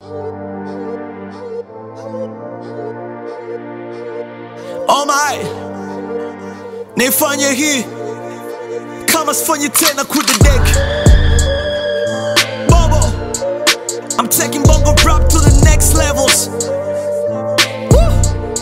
Oh my, nifanye hii kama sifanyi tena kudedeki Bobo, I'm taking bongo rap to the next levels Woo!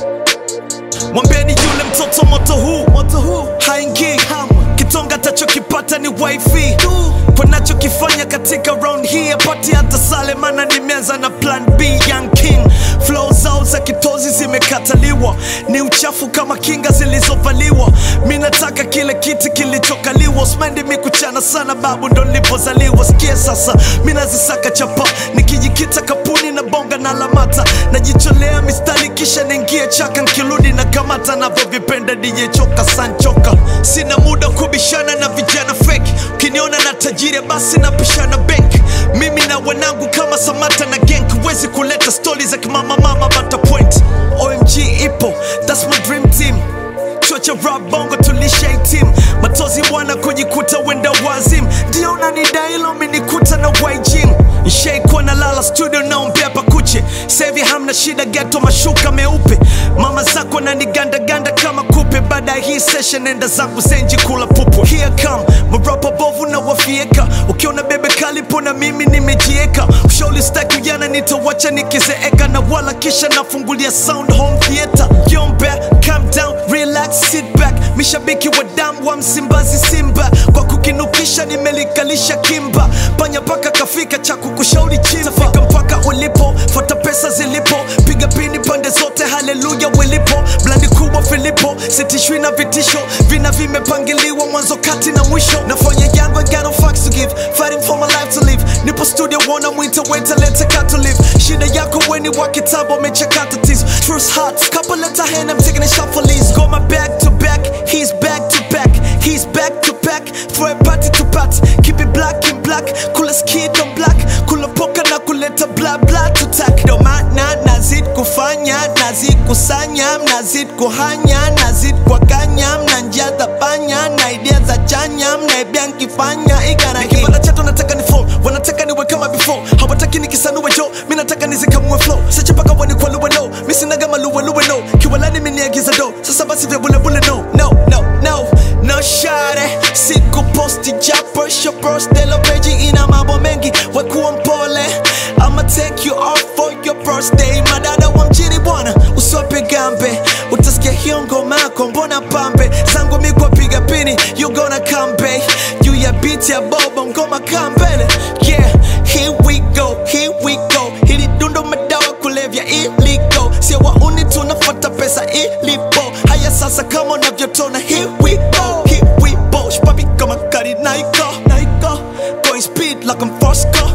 Mwambieni yule mtoto moto huu moto huu haingii kitonga tachokipata ni wifi kwa nachokifanya katika round hii apati hata sale mana nimeanza na plan b young king flow zao za kitozi zimekataliwa ni uchafu kama kinga zilizovaliwa mi nataka kile kiti kilichokaliwa smendi mi kuchana sana babu ndo nilipozaliwa sikia sasa mi nazisaka chapa nikijikita kapuni na bonga na lamata najicholea mistari kisha niingie chaka nkirudi na kamata navyovipenda DJ choka sanchoka sina muda kubishana na vijana fake ukiniona na tajiri basi napishana bank mimi na wanangu kama samata na genk huwezi kuleta stori za kimama mama bata point omg ipo thats my dream team chuo cha rap bongo tulisha team matozi bwana kujikuta wenda wazim ndio unanidailo minikuta na waijin nshaikuwa na lala studio naombea pakuche sevi hamna shida geto mashuka meupe mama zako nanigandaganda kama kupe baada ya hii session enda zangu zenji kula pupu here come marapa bovu na wafieka ukiona bebe kalipo na mimi nimejieka ushauri staki ujana nitawacha nikizeeka na wala kisha nafungulia sound home theater yombe calm down relax sit back mishabiki wa damu wa msimbazi simba kwa kukinukisha nimelikalisha kimba panya paka kafika cha kukushauri chimba fika mpaka ulipo fata pesa zilipo piga pini pande zote haleluya wilipo blandi kubwa filipo sitishwi na vitisho vina vimepangiliwa mwanzo kati na mwisho nafanya yangu I got no fucks to give fighting for my life to live nipo studio wona mwita weta leta cut to live shida yako weni wa kitabu amechakata tizo truth hearts couple letter hand I'm taking a shot for Liz go my back to back he's back to back he's back to back throw a party to party keep it black in black kula skid on black kula poka na kuleta bla bla to tack ndo maana nazid kufanya nazid kusanya mnazid kuhanya nazid kuwakanya mnanjaza panya na idea za chanya mnaibia nkifanya igara nikipanda chato nataka ni fall wanataka niwe kama before hawataki nikisanue jo mi nataka nizikamue flow sache paka wanikwaluwe no mi sinaga maluweluwe no kiwalani miniagiza do sasa basi vya bulebule no no no no no share siku posti japo shopros delo peji ina mambo mengi wekuwa mpole I'ma take you off for your birthday madada wa mjini bwana usope gambe utasikia hiyo ngoma yako mbona pambe zangu mikwa piga pini you gonna come back juu ya beat ya bobo ngoma kambele yeah here we go here we go hili dundo madawa kulevya iliko sio wauni tunafuata pesa ilipo haya sasa kama unavyotona here we go here we go shpabi kama kari naiko naiko going speed like I'm Fosco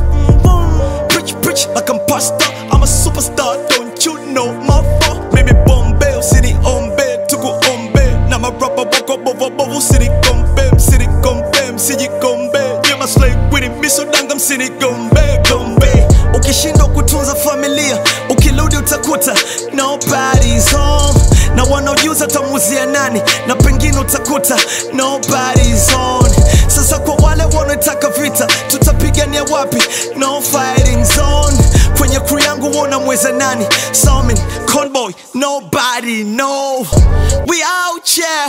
preach preach like I'm pastor I'm a superstar don't you know my fault mimi bombe usini ombe tuku ombe na marapa wako bovo bovo usini kombe msini kombe msiji kombe nyema slay winning misodanga msini gombe gombe ukishindwa kutunza familia ukirudi utakuta nobody's home na wanaojuza tamuzia nani na pengine utakuta nobody's on sasa kwa wale wanaotaka vita tutapigania wapi no fighting zone kwenye crew yangu wona mweza nani Salmin, conboy nobody no we out here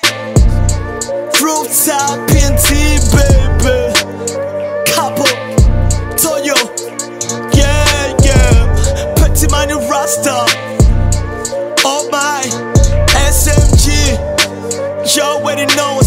rooftop PNT baby couple Toyo yeah yeah Petit Money Rasta Oh my SMG You already know